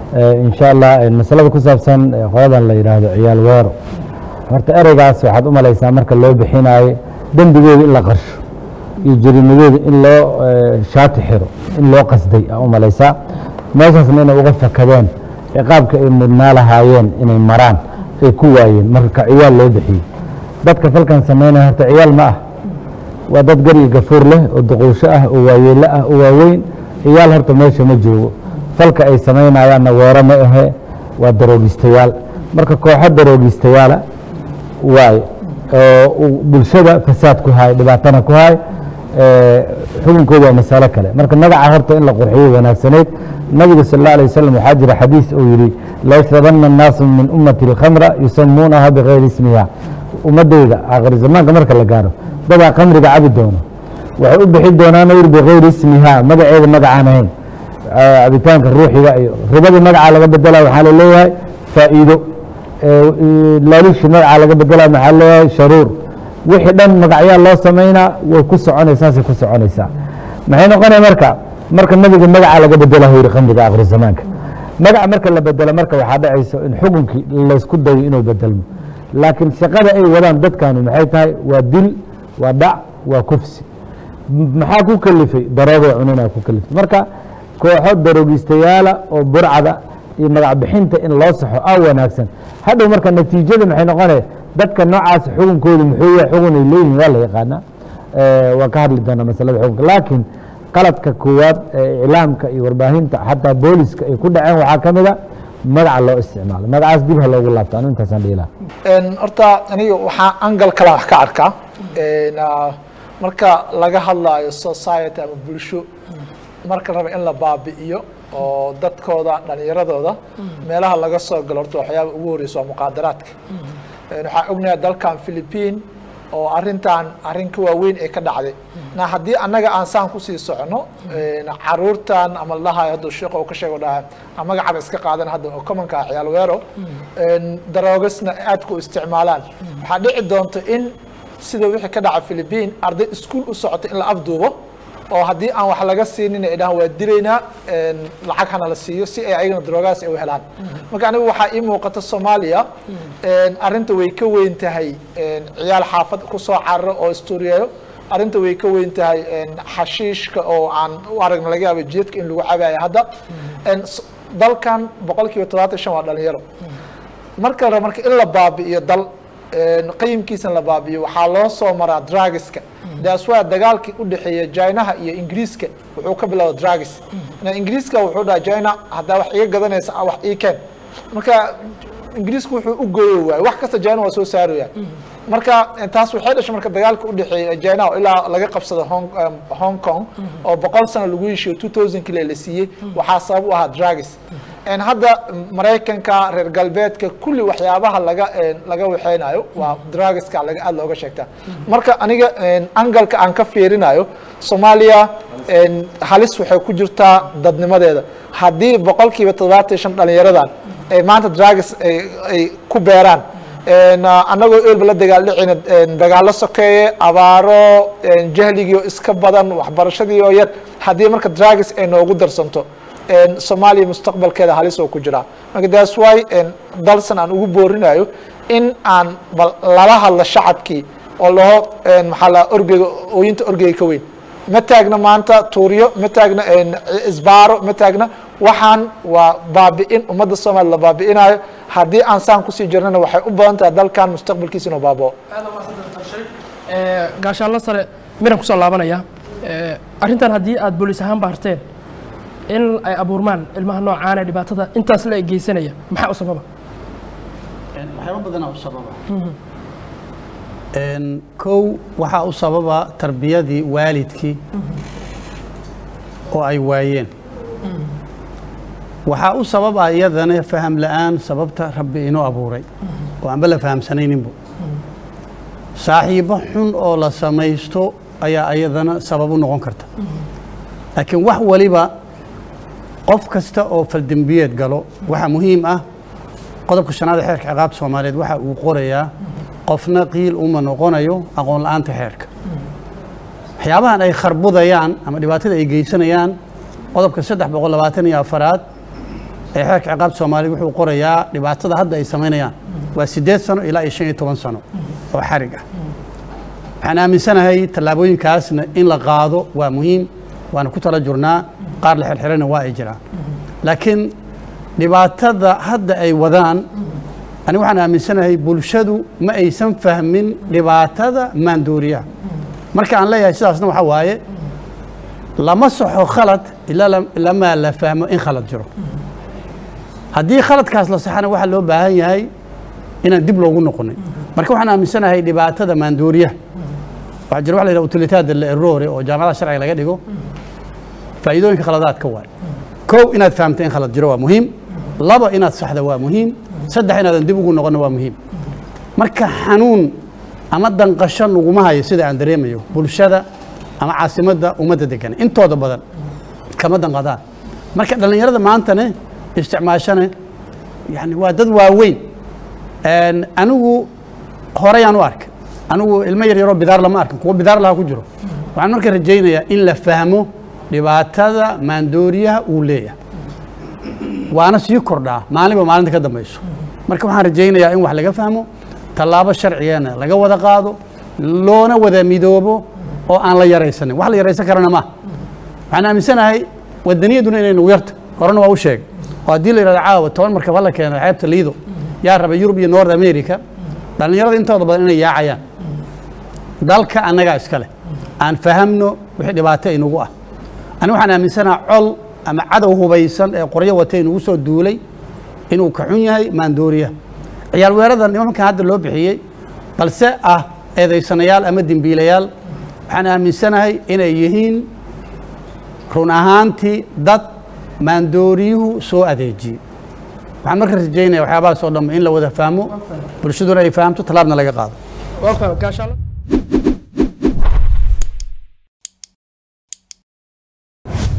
insha allah masalada ku saabsan qoladan la yidhaahdo ciyaal weero horta ereygaas waxaad u malaysaa marka loo bixinaayo dembigooda in la qarsho iyo jarimadooda in loo shaati xiro in loo qasday aa u malaysaa meeshaasna inay uga fakadeen ciqaabka ay mudnaa lahaayeen inay maraan ay ku waayeen marka ka ciyaal loo bixiyey dadka falkan samaynaya horta ciyaal ma ah waa dad gar iyo gafuur leh oo duquusho ah oo waayeelo ah oo waaweyn ciyaal horta meesha ma joogo falka ay samaynayaanna weero ma ahe waa daroogistayaal marka kooxo daroogistayaala waay oo bulshada fasaad ku haay dhibaatana ku haay xukunkooda waa masalo kale marka magaca horta in la qurxiyo wanaagsanayd nabiga sal اله alيه waslm waxaa jira xadiis uu yihi layshrabanna الnaasu min ummati اlkhamra yusamuunaha bigayri ismiha ummadeyda aakhir zamaanka marka la gaaro dadaa khamriga cabi doono waxay u bixi doonaan yir bigayri ismiha magaceeda magacaan ahayn cabitaanka ruuxiga iyo ribadii magacaa laga bedela waxaa laleeyahay faa'iido laalishi magacaa laga bedela maxaa leeyahay sharuur wixii dhan magacyaa loo samaynaa way ku soconaysaasay ku soconaysaa maxay noqonaya marka marka nabiga magaca laga bedela yiri khamriga akhri zamaanka magaca marka la bedelo marka waxaa dhacayso in xukunkii laysku dayo inuu bedelmo laakiin shaqada ay wadaan dadkanu maxay tahay waa dil waa dhac waa kufsi maxaa ku kalifay daroogay cunina ku kalifay marka kooxo daroogistayaala oo burcada iyo magac bixinta in loo saxo a wanaagsan hadhow marka natiijada maxay noqonaya dadka noocaas xukunkooda muxuu yahay xukun ay leeyihin waa la yaqaanaa waa ka hadli doonaa masalada xukunka laakiin qaladka koowaad ee iclaamka iyo warbaahinta xataa booliska ay ku dhaceen waxaa ka mida magaca loo isticmaalo magacaas dib ha loogu laabto anu intaasaan dhihi laha horta aniga waxaa angal kale wax ka arkaa marka laga hadlaayo society ama bulsho marka raba in la baabi'iyo oo dadkooda dhalinyaradooda meelaha laga soo galo horta waxyaaba ugu horeysa waa muqaadaraadka waxaa ognahay dalkan philippine oo arintan arrin ka waaweyn ee ka dhacday na haddii annaga aan saan kusii socono caruurtan ama ladhahayo hadda sheekh oo ka sheego dhaha magacaba iska qaadan hadda oo commonka ciyaal weero daroogasna aadka u isticmaalaan waxaa dhici doonta in sida wixii ka dhaca philippine arday iskuol u socota in la afduubo oo haddii aan wax laga siinin ay dhahaan waa dilaynaa lacag hana la siiyo si ay ayagana daroogaas ay u helaan marka anigu waxaa ii muuqata soomaaliya arrinta way ka weyn tahay ciyaal xaafad kusoo cararo oo isturiyeeyo arrinta way ka weyn tahay xashiishka oo aan u aragna laga yaaba jidadka in lagu cabayo hadda dalkan boqol kiiba todobaatan shan waa dhalinyaro marka la marka in la baabi'iyo dal qayimkiisana la baabi'iyo waxaa loo soo maraa drugiska daas waa dagaalkii u dhexeeya jinaha iyo ingiriiska wuxuu ka bilowda drugis ingiriiska wuxuu dhaha jina haddaa wax iga gadanaysa wax ii keen marka ingiriisku wuxuu u gooyo waay wax kasta jina waa soo saaraya marka taas waxay dhashay marka dagaalka u dhexeeya jina ilaa laga qabsado hong hong kong oo boqol sano lagu heshiyo two thousand kile la siiyey waxaa sabab u ahaa drugis hadda maraykanka reer galbeedka kulli waxyaabaha laga laga waxeynayo waa drugiska laga aad looga sheegtaa marka aniga angalka aan ka fiirinayo soomaaliya halis waxay ku jirtaa dadnimadeeda haddii boqol kiiba toddobaatan shan dhalinyaradan ay maanta drugis ay ku beeraan annagoo eelba la dagaal dhicina dagaallo sokeeye abaaro jahligii iska badan waxbarashadii oo yar haddii marka drugis ay noogu darsanto soomaaliya mustaqbalkeeda halis oo ku jiraa marka that's why dalsan aan ugu boorinayo in aan bal lala hadlo shacabkii oo laho maxaa la orgeyga ooyinta orgeyga ka weyn ma taagna maanta tuuryo ma taagna isbaaro ma taagna waxaan waa baabi'in ummadda soomaaliya la baabi'inayo haddii aan saan kusii jirnana waxay u badan tahay dalkan mustaqbalkiisa inuu baabao gaashaanlo sare miran kusoo laabanaya arrintan haddii aada booliis ahaan baarteen in ay abuurmaan ilmaha noocaana dhibaatada intaas la geysanaya maxaa u sababa waxyaaba badanaa u sababa kow waxaa u sababa tarbiyadii waalidkii oo ay waayeen waxaa u sababa iyadana faham la-aan sababta rabbi inoo abuuray oo aanba la fahamsanayninbu saaxiibo xun oo la samaysto ayaa iyadana sabab u noqon karta laakiin wax waliba qof kasta oo faldembiyeed galo waxaa muhiim ah qodobka shanaad ee xeerka ciqaabta soomaaliyeed waxa uu qorayaa qofna qiil uma noqonayo aqoon la-aanta xeerka waxyaabahan ay kharbudayaan ama dhibaatada ay geysanayaan qodobka saddex boqol labaatan iyo afaraad ee xeerka ciqaabta soomaaliya wuxuu qorayaa dhibaatada hadda ay samaynayaan waa siddeed sano ilaa iyo shan iyo toban sano oo xarig ah waxaan aaminsanahay tallaabooyinkaasna in la qaado waa muhiim waana ku tala jurnaa qaar la xirxirana waa ay jiraan laakiin dhibaatada hadda ay wadaan aniga waxaan aaminsanahay bulshadu ma aysan fahmin dhibaatada maandooriyaha marka aan leeyahay sidaasna waxaa waaye lama saxo khalad ilaa lam- lamaa la fahmo in khalad jiro haddii khaladkaas la saxana waxaa loo baahan yahay inaan dib loogu noqonin marka waxaan aaminsanahay dhibaatada maandooriyaha waxaa jira waxa la yidhaha utilitaada la errore oo jaamacadaha sharciga laga dhigo faa'iidooyinka khaladaadka waay kow inaad fahamta in khalad jiro waa muhiim laba inaad saxda waa muhiim saddex inaadan dib ugu noqonna waa muhiim marka xanuun ama danqasho naguma hayo sida aan dareemayo bulshada ama caasimadda ummadda degan intooda badan kama danqadaan marka dhallinyarada maantane isticmaashane yani waa dad waaweyn Een, anigu horeyaan u arkay anigu ilmo yar yaroo bidaar lama arkin kuwa bidaar laha ku jiro waxaan marka rajaynayaa in la fahmo dhibaatada maandooriyaha uu leeyahay waana sii kordhaa maalinba maalinta ka dambayso marka waxaan rajaynayaa in wax laga fahmo tallaabo sharcigana laga wada qaado loona wada midoobo oo aan la yaraysanin wax la yaraysan karana maaha waxaan aaminsanahay wadaniyaduna inay nagu yarta horena waa u sheegay oo haddii la yidhahdo caawa toban markab hala keeno xeebta liido yaa raba yurub iyo north america dhallinyarada intooda badan inay yaacayaan dalka annagaa iska leh aan fahamno wixii dhibaato inagu ah ani waxaan aaminsanaha col ama cadow hubaysan ee qoryo wata inugu soo duulay inuu ka xun yahay maandooriya ciyaal weerada nimankan hadda loo bixiyey balse ah eedaysanayaal ama dembiilayaal waxaan aaminsanahay inay yihiin run ahaantii dad maandooriyuhu soo adeejiyey waxaan marka rajaynaya waxyaabahaas oo dhan in la wada fahmo bulshaduna ay fahamto tallaabna laga qaado waa faham gaashaalo